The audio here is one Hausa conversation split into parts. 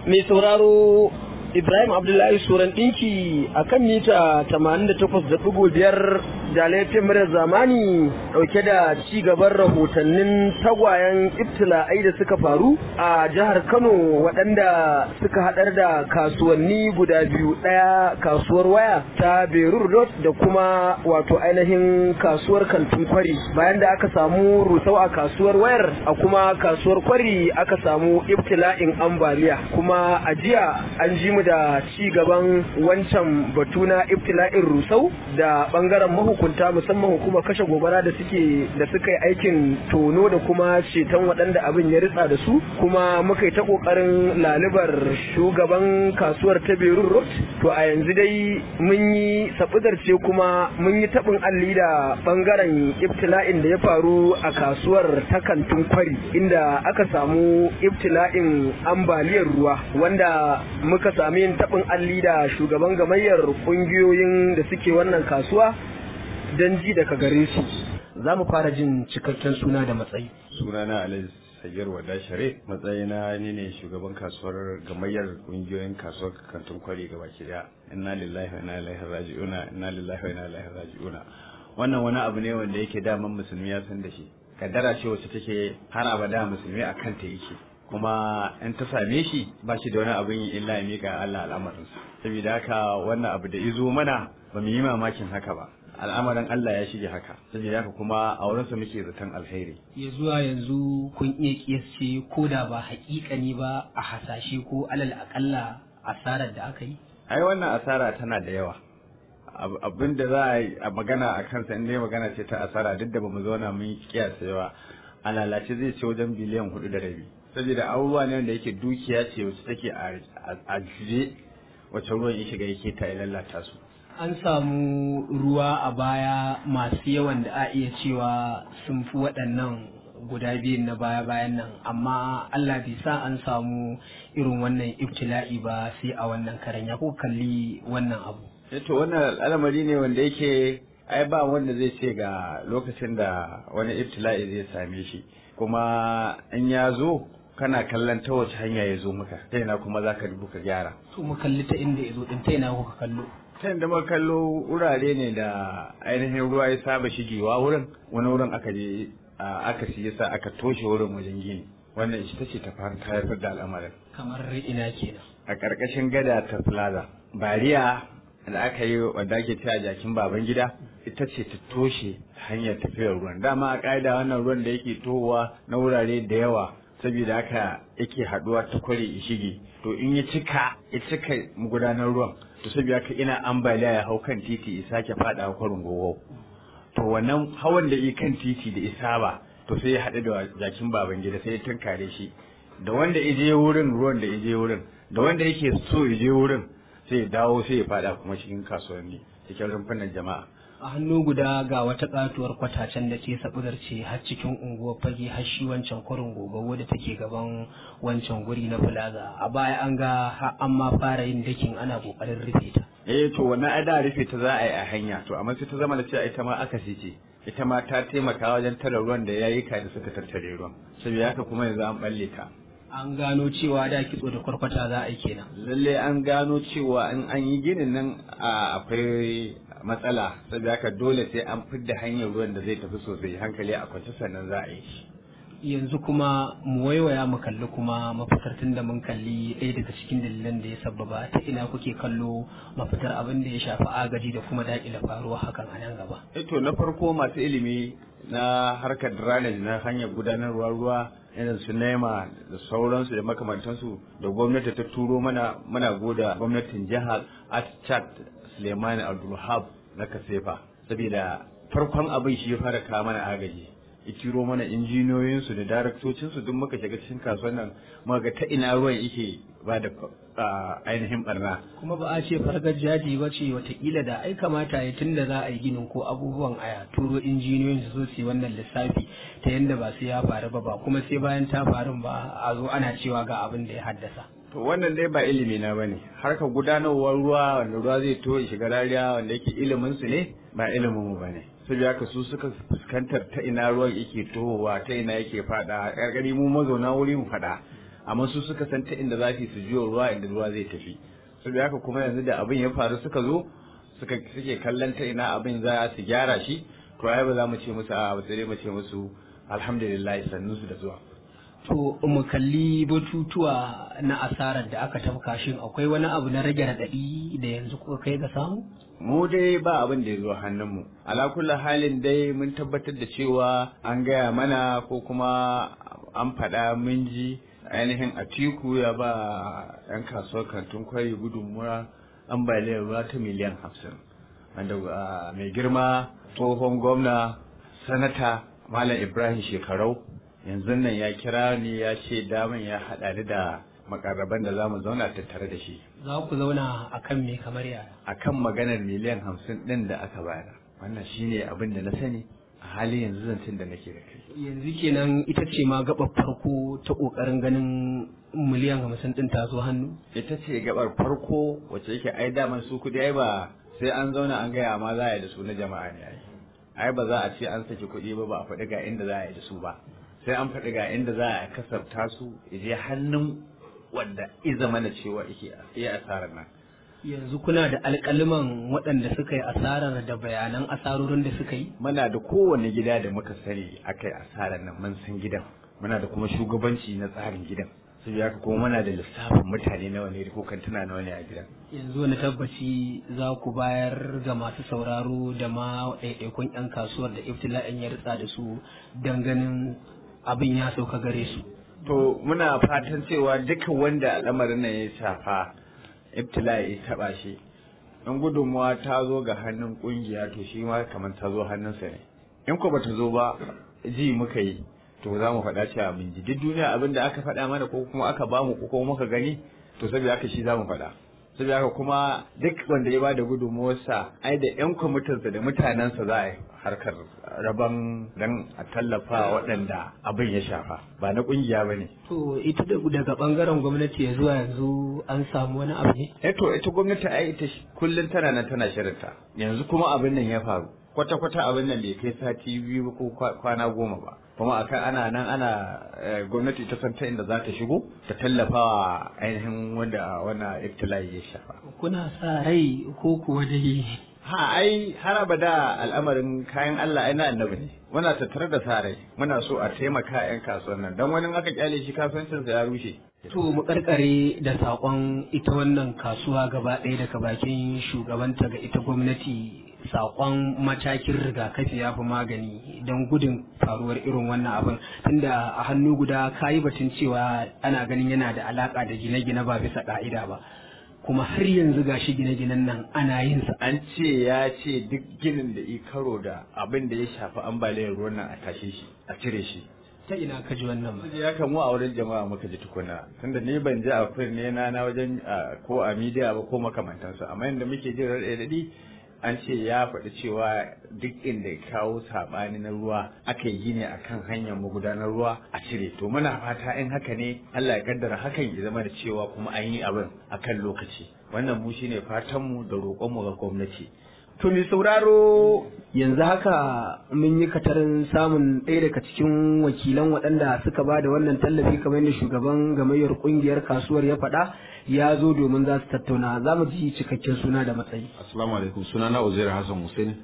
mai sauraro Ibrahim Abdullahi Suran ɗinki a kan mita 88.5 da laifin murar zamani ɗauke da ci gaban rahotannin tagwayen ibtila'ai da suka faru a jihar Kano waɗanda suka haɗar da kasuwanni guda biyu ɗaya kasuwar waya ta Berur Road da kuma wato ainihin kasuwar kantin kwari bayan da aka samu rusau a kasuwar wayar a kuma kasuwar kwari aka samu ibtila'in ambaliya kuma a jiya an ji mu da ci gaban wancan batu na ibtila'in rusau da bangaren mahukunta musamman hukumar kashe gobara da suke da suka yi aikin tono da kuma ceton waɗanda abin ya ritsa da su kuma muka yi ta ƙoƙarin lalibar shugaban kasuwar ta berun road to a yanzu dai mun yi ce kuma mun yi taɓin alli da bangaren ibtila'in da ya faru a kasuwar ta kantin kwari inda aka samu ibtila'in ambaliyar ruwa wanda muka sami yin taɓin alli da shugaban gamayyar ƙungiyoyin da suke wannan kasuwa don ji daga gare su za mu fara jin cikakken suna da matsayi sunana alhaji sagir wada share matsayina ni ne shugaban kasuwar gamayyar ƙungiyoyin kasuwar kantin kwari gaba ki daya inna lillahi wa inna ilaihi raji'una inna lillahi wa inna ilaihi raji'una wannan wani abu ne wanda yake daman musulmi ya san da shi kaddara ce wacce take har abada musulmi a kanta yake kuma in ta same shi ba shi da wani abin yi illa ya miƙa Allah al'amarinsa saboda haka wannan abu da izo mana ba mu yi mamakin haka ba al'amarin Allah ya shige haka saboda haka kuma a wurinsa muke zaton alheri ya zuwa yanzu kun iya kiyasce ko da ba haƙiƙani ba a hasashe ko alal aƙalla asarar da aka yi ai wannan asara tana da yawa abin da za a yi a magana a kansa in dai magana ce ta asara duk da bamu zauna mun yi kiyasa yawa a lalace zai ce wajen biliyan hudu da rabi saboda abubuwa ne wanda yake dukiya ce wacce take a juje wacce ruwan ya shiga yake ta lalata su an samu ruwa a baya masu yawan da a iya cewa sun fi waɗannan guda biyun na baya bayan nan amma Allah bai sa an samu irin wannan ibtila'i ba sai a wannan karen ya ko kalli wannan abu to wannan al'amari ne wanda yake ai ba wanda zai ce ga lokacin da wani ibtila'i zai same shi kuma in ya zo kana kallon ta wace hanya ya zo maka ta ina kuma za ka dubu ka gyara to mu kalli ta inda ya zo din ta ina kuka kallo ta inda muka kallo wurare ne da ainihin ruwa ya saba shigewa wurin wani wurin aka je aka siya sa aka toshe wurin wajen gini wannan ita ce ta fara haifar da al'amarin kamar ina kenan a ƙarƙashin gada ta plaza bariya da aka yi wanda ake cewa jakin baban gida ita ce ta toshe hanyar tafiyar ruwan dama a ƙa'ida wannan ruwan da yake tohowa na wurare da yawa saboda haka yake haduwa ta kware ya shige to in ya cika ya cika magudanar ruwan to saboda haka ina ambaliya ya hau kan titi ya sake fada kwarin gogo to wannan hawan da yi kan titi da isa ba to sai ya haɗu da jakin baban gida sai ya tunkare shi da wanda ya je wurin ruwan da ya je wurin da wanda yake so ya je wurin sai ya dawo sai ya fada kuma cikin kasuwanni cikin rumfunan jama'a a hannu guda ga wata katuwar kwatacen da ke sabudar ce har cikin unguwar fage har shi wancan kwarin gobe wadda take gaban wancan guri na plaza a baya an ga har an ma fara yin dakin ana kokarin rufe ta eh to wannan ai da rufe ta za a yi a hanya to amma sai ta zama da cewa ita ma aka ce ita ma ta taimaka wajen tara ruwan da yayi ka da suka tattare ruwan saboda haka kuma yanzu an balle ta an gano cewa da kitso da kwarkwata za a yi kenan lalle an gano cewa in an yi ginin nan akwai matsala saboda haka dole sai an fidda hanyar ruwan da zai tafi sosai hankali a kwance sannan za a yi shi yanzu kuma mu waiwaya mu kalli kuma mafitar tun da mun kalli ɗaya daga cikin dalilan da ya sababa ta ina kuke kallo mafitar abin da ya shafi agaji da kuma daƙile faruwa hakan a nan gaba. to na farko masu ilimi na harkar drainage na hanyar gudanarwa ruwa irin su nema da sauransu da makamantansu da gwamnati ta turo mana muna goda gwamnatin jihar Atchat Suleiman Abdulhab na Kasefa saboda farkon abin shi ya fara kawo mana agaji ya turo mana injiniyoyinsu da daraktocinsu duk muka shiga cikin kasuwan nan muka ga ta ina ruwan yake ba da ainihin barna kuma ba a ce fargar jaji ba ce watakila da ai kamata ya tunda za a yi ginin ko abubuwan aya turo injiniyoyin su zo su yi wannan lissafi ta yadda ba sai ya faru ba ba kuma sai bayan ta faru ba a zo ana cewa ga abin da ya haddasa to wannan dai ba ilimi na bane harkar gudanarwar ruwa wanda ruwa zai to ya shiga rariya wanda yake ilimin su ne ba ilimin mu bane saboda haka su suka fuskantar ta ina ruwan yake tohowa ta ina yake fada gargadi mu mazauna wuri mu fada amma su suka san ta inda za su jiyo ruwa inda ruwa zai tafi saboda haka kuma yanzu da abin ya faru suka zo suka suke kallon ta ina abin za su gyara shi to ai ba za mu ce musu a ba sai dai mu ce musu alhamdulillah sannu su da zuwa To mu kalli batutuwa na asarar da aka tafka shin akwai wani abu na rage raɗaɗi da yanzu kuka kai ga samu? mu dai ba abin da ya zo hannunmu ala kulli halin dai mun tabbatar da cewa an gaya mana ko kuma an faɗa mun ji ainihin atiku ya ba 'yan kasuwar kantin kwari gudunmuwa ambaliyar ruwa ta miliyan hamsin wanda mai girma tsohon gwamna sanata malam ibrahim shekarau yanzu nan ya kira ni ya ce daman ya haɗa ni da makarraban da za mu zauna tattare da shi Za ku zauna a kan me kamar yaya? akan maganar miliyan hamsin ɗin da aka bayar wannan shine abin da na sani a halin yanzu zancen da nake da kai Yanzu kenan ita ce ma gaɓar farko ta ƙoƙarin ganin miliyan hamsin ɗin ta zo hannu? ita ce gabar farko wacce yake ai daman su kudi ai ba sai an zauna an gaya ma za a yi da su na jama'a ne ai ai ba za a ce an saki kuɗi ba ba a faɗi ga inda za a yi da su ba sai an faɗi ga inda za a kasafta su je hannun wanda iza mana cewa yake iya asarar nan Yanzu kuna da alƙaliman waɗanda suka yi asarar da bayanan asarorin da suka yi? muna da kowane gida da muka sani aka yi asarar nan mun san gidan muna da kuma shugabanci na tsarin gidan sai haka kuma muna da lissafin mutane nawa ne ko kantuna nawa ne a gidan Yanzu wani tabbaci za ku bayar ga masu sauraro da ma ɗaiɗaikun 'yan kasuwar da iftila'in ya ritsa da su don ganin abin ya sauka gare su. To muna fatan cewa duka wanda al'amarin nan ya shafa ibtila'i ya taba shi in gudunmuwa ta zo ga hannun kungiya to shi ma kamar ta zo hannunsa ne in ko bata zo ba ji muka yi to za mu faɗa cewa mun ji duk duniya abin da aka faɗa mana ko kuma aka bamu ko kuma muka gani to saboda haka shi za mu faɗa saboda haka kuma duk wanda ya bada gudunmuwarsa ai da yan kwamitinsa da mutanensa za a yi harkar rabon dan a tallafa waɗanda abin ya shafa ba na ƙungiya ba ne. To ita daga ɓangaren gwamnati ya zuwa yanzu an samu wani abu ne? Eh to ita gwamnati ai ita kullum tana nan tana shirinta yanzu kuma abin nan ya faru kwata-kwata abin nan bai kai sati biyu ko kwana goma ba kuma akan ana nan ana gwamnati ta san ta inda za ta shigo ta tallafa wa ainihin wanda wannan iftila'i ya shafa. Kuna sa rai ko kuwa dai ha ai har abada al'amarin kayan Allah ai na annabi ne muna tattare da sa rai muna so a taimaka yan kasuwan nan dan wani aka kyale shi kasuwancin sa ya rushe To mu karkare da sakon ita wannan kasuwa gaba ɗaya daga bakin shugabanta ga ita gwamnati sakon matakin rigakafi ya fi magani don gudun faruwar irin wannan abin tunda a hannu guda kayi batun cewa ana ganin yana da alaka da gine-gine ba bisa ka'ida ba kuma har yanzu gashi gine-ginen nan ana yin sa an ce ya ce duk ginin da i karo da abin da ya shafi ambaliyar ruwan nan a tashe shi a cire shi ta ina ka ji wannan ba ya kamu a wurin jama'a muka ji tukuna tunda ni ban ji a ne na na wajen ko a media ba ko makamantansu amma inda muke jin raɗaɗi an ce ya faɗi cewa duk inda ya kawo saɓani na ruwa aka yi gini a kan hanyar magudanar ruwa a cire to muna fata in haka ne Allah ya kaddara hakan ya zama da cewa kuma an yi abin a kan lokaci wannan mu shine fatanmu da roƙonmu ga gwamnati To mai sauraro yanzu haka mun yi katarin samun ɗaya daga cikin wakilan waɗanda suka ba da wannan tallafi kamar yadda shugaban gamayyar ƙungiyar kasuwar ya faɗa ya zo domin za su tattauna za mu ji cikakken suna da matsayi. Assalamu alaikum suna na Uzair Hassan Hussein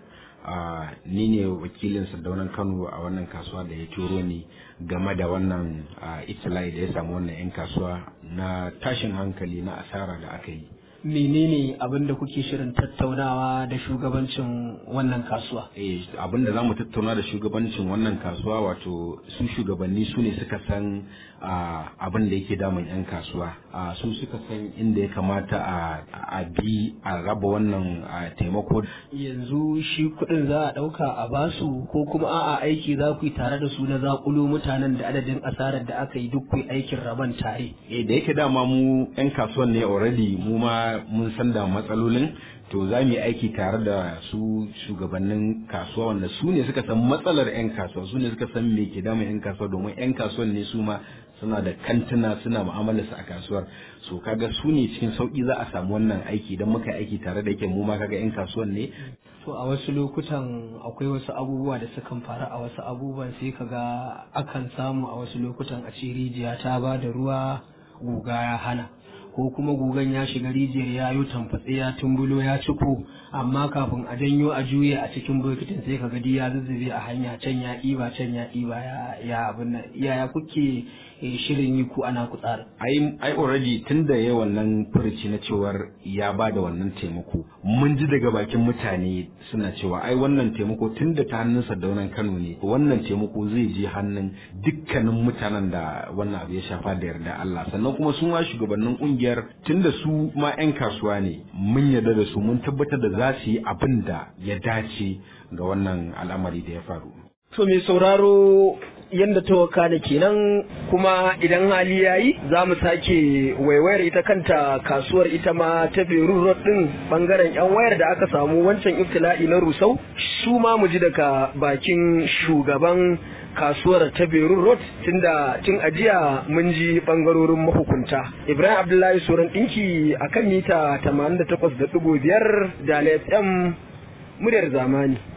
ni ne wakilin sardaunan Kano a wannan kasuwa da ya turo ni game da wannan itilai da ya samu wannan 'yan kasuwa na tashin hankali na asara da aka yi. menene abin da kuke shirin tattaunawa da shugabancin wannan kasuwa eh abin da zamu tattauna da shugabancin wannan kasuwa wato su shugabanni su ne suka san abin da yake damun yan kasuwa su suka san inda ya kamata a bi a raba wannan taimako yanzu shi kuɗin za a ɗauka a basu ko kuma a'a aiki za ku yi tare da su na zakulo mutanen da adadin asarar da aka yi duk ku aikin raban tare eh da yake dama mu yan kasuwan ne already mu ma mun san da matsalolin to za mu yi aiki tare da su shugabannin kasuwa wanda su ne suka san matsalar 'yan kasuwa su ne suka san me ke damun 'yan kasuwa domin 'yan kasuwan ne su ma suna da kantuna suna mu'amalar su a kasuwar so kaga su ne cikin sauki za a samu wannan aiki idan muka yi aiki tare da yake mu ma kaga yan kasuwan ne to a wasu lokutan akwai wasu abubuwa da sukan faru a wasu abubuwan sai kaga akan samu a wasu lokutan a ce rijiya ta ba da ruwa guga ya hana ko kuma gugan ya shiga rijiyar ya yi tamfatse ya tumbulo ya ciko amma kafin a janyo a juye a cikin bokitin sai ka gadi ya zuzzube a hanya can ya ɗiba can ya ɗiba ya abin nan yaya kuke shirin yi ku ana ku tsara ai ai already tun da ya wannan furuci na cewar ya ba da wannan taimako mun ji daga bakin mutane suna cewa ai wannan taimako tun da ta hannun sardaunan Kano ne wannan taimako zai je hannun dukkanin mutanen da wannan abu ya shafa da yarda Allah sannan kuma su ma shugabannin kungiyar tun da su ma 'yan kasuwa ne mun yarda da su mun tabbatar da za su yi abin da ya dace ga wannan al'amari da ya faru To mai sauraro yadda ta waka da kenan kuma idan hali ya yi za mu sake waiwayar ita kanta kasuwar ita ma ta Beirut Road din bangaren yan wayar da aka samu wancan iftila'i na Rusau su ma mu ji daga bakin shugaban kasuwar ta Beirut Road tunda tun ajiya mun ji bangarorin mahukunta Ibrahim Abdullahi Soran dinki akan mita 88.5 da FM muryar zamani